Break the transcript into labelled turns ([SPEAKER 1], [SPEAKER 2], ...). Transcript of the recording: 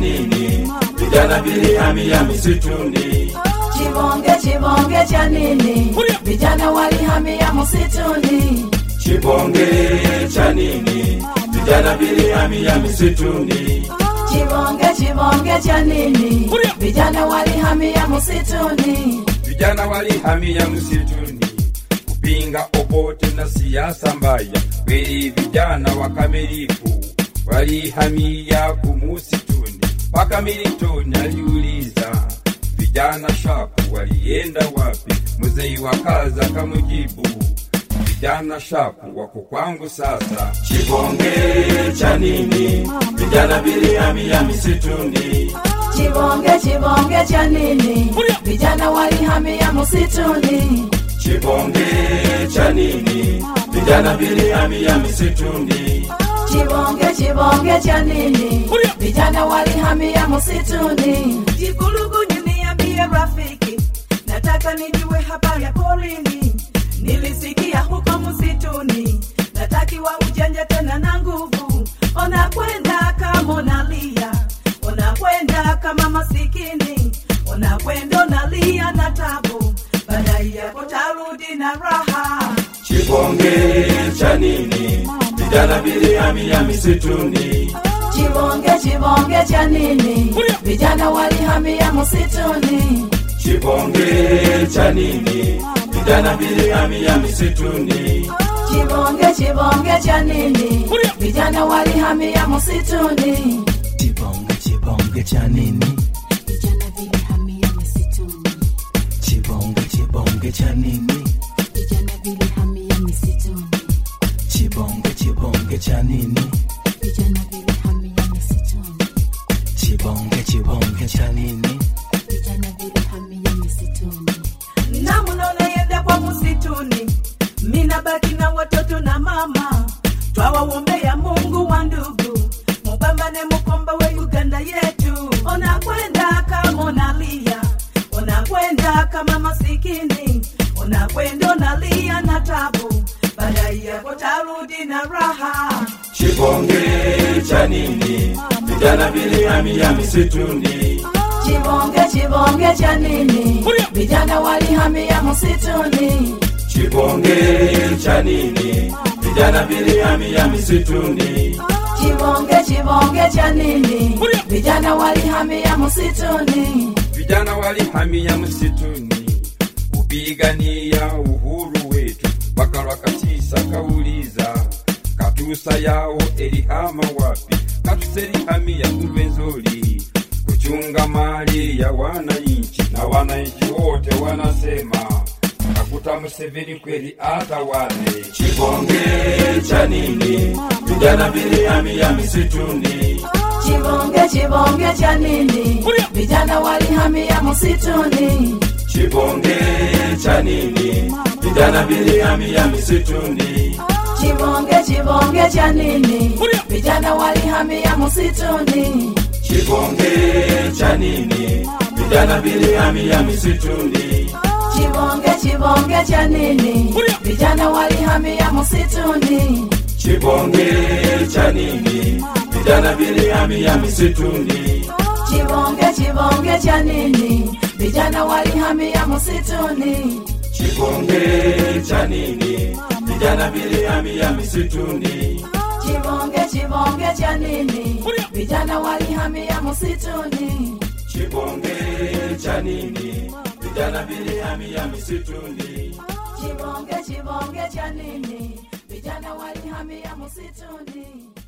[SPEAKER 1] nini? Vijana vilihamia misituni.
[SPEAKER 2] Chibonge chibonge cha nini? Vijana walihamia msituni.
[SPEAKER 1] Chibonge cha nini? Vijana vilihamia misituni.
[SPEAKER 2] Chibonge chibonge cha nini? Vijana walihamia msituni.
[SPEAKER 1] Vijana walihamia msituni kupinga obote na siasa mbaya. Kweli vijana wakamilifu walihamia kumusituni. Mpaka Milton aliuliza vijana shapu walienda wapi? Mzee wa kaza kamujibu vijana shapu wako kwangu sasa. Chibonge cha nini? Vijana vilihamia misituni.
[SPEAKER 2] Chibonge chibonge cha nini? Vijana walihamia msituni.
[SPEAKER 1] Chibonge cha nini? Vijana vilihamia misituni.
[SPEAKER 2] Chibonge chibonge cha nini? Vijana walihamia msituni.
[SPEAKER 3] Jikulugunyu niambie rafiki, nataka nijue habari ya porini. Nilisikia huko msituni, natakiwa ujanja tena na nguvu. Ona kwenda kama unalia, ona kwenda kama masikini, ona kwenda unalia na tabu, baadaye yako tarudi na raha.
[SPEAKER 1] Chibonge cha nini? Vijana vilihamia misituni.
[SPEAKER 2] Chibonge chibonge cha nini? Vijana walihamia msituni.
[SPEAKER 1] Chibonge cha nini? Vijana vilihamia misituni.
[SPEAKER 2] Chibonge chibonge cha nini? Vijana walihamia msituni.
[SPEAKER 4] Chibonge chibonge cha nini?
[SPEAKER 5] Vijana vilihamia misituni.
[SPEAKER 4] Chibonge chibonge cha nini?
[SPEAKER 5] Vijana vilihamia misituni.
[SPEAKER 4] Chibonge chibonge cha nini?
[SPEAKER 5] Vijana vilihamia misituni.
[SPEAKER 4] Chibonge chibonge cha nini?
[SPEAKER 5] Vijana vilihamia misituni.
[SPEAKER 3] na mnaonaenda kwa msituni, mina baki na watoto na mama, twawaombea Mungu wa ndugu, mupambane mukomba we Uganda yetu. Ona kwenda kama unalia, ona kwenda kama masikini, ona kwenda unalia na tabu, baadaye yako tarudi na raha.
[SPEAKER 1] Chibonge cha nini? Vijana vilihamia misituni.
[SPEAKER 2] Chibonge chibonge cha nini? Vijana walihamia msituni.
[SPEAKER 1] Chibonge cha nini? Vijana vilihamia misituni.
[SPEAKER 2] Chibonge chibonge cha nini? Vijana walihamia msituni.
[SPEAKER 1] Vijana walihamia msituni kupigania uhuru wetu. Wakalwakatisa kauliza katusa yao elihama wapi? Katusa elihamia Kulwenzori kuchunga mali ya wananchi, na wananchi wote wanasema kakuta Museveni kweli atawale. Chibonge cha nini? Vijana vilihamia misituni.
[SPEAKER 2] Chibonge chibonge cha nini? Vijana walihamia msituni.
[SPEAKER 1] Chibonge cha nini? Vijana vilihamia misituni.
[SPEAKER 2] Chibonge chibonge cha nini? Vijana walihamia msituni.
[SPEAKER 1] Chibonge cha nini? Vijana vilihamia misituni.
[SPEAKER 2] Chibonge chibonge cha nini? Vijana walihamia msituni.
[SPEAKER 1] Chibonge cha nini? Vijana vilihamia misituni.
[SPEAKER 2] Chibonge chibonge cha nini? Vijana walihamia msituni.
[SPEAKER 1] Chibonge cha nini? Vijana vilihamia misituni.
[SPEAKER 2] Chibonge chibonge cha nini? Vijana walihamia msituni.
[SPEAKER 1] Chibonge cha nini? Vijana vilihamia misituni.
[SPEAKER 2] Chibonge chibonge cha nini? Vijana walihamia msituni.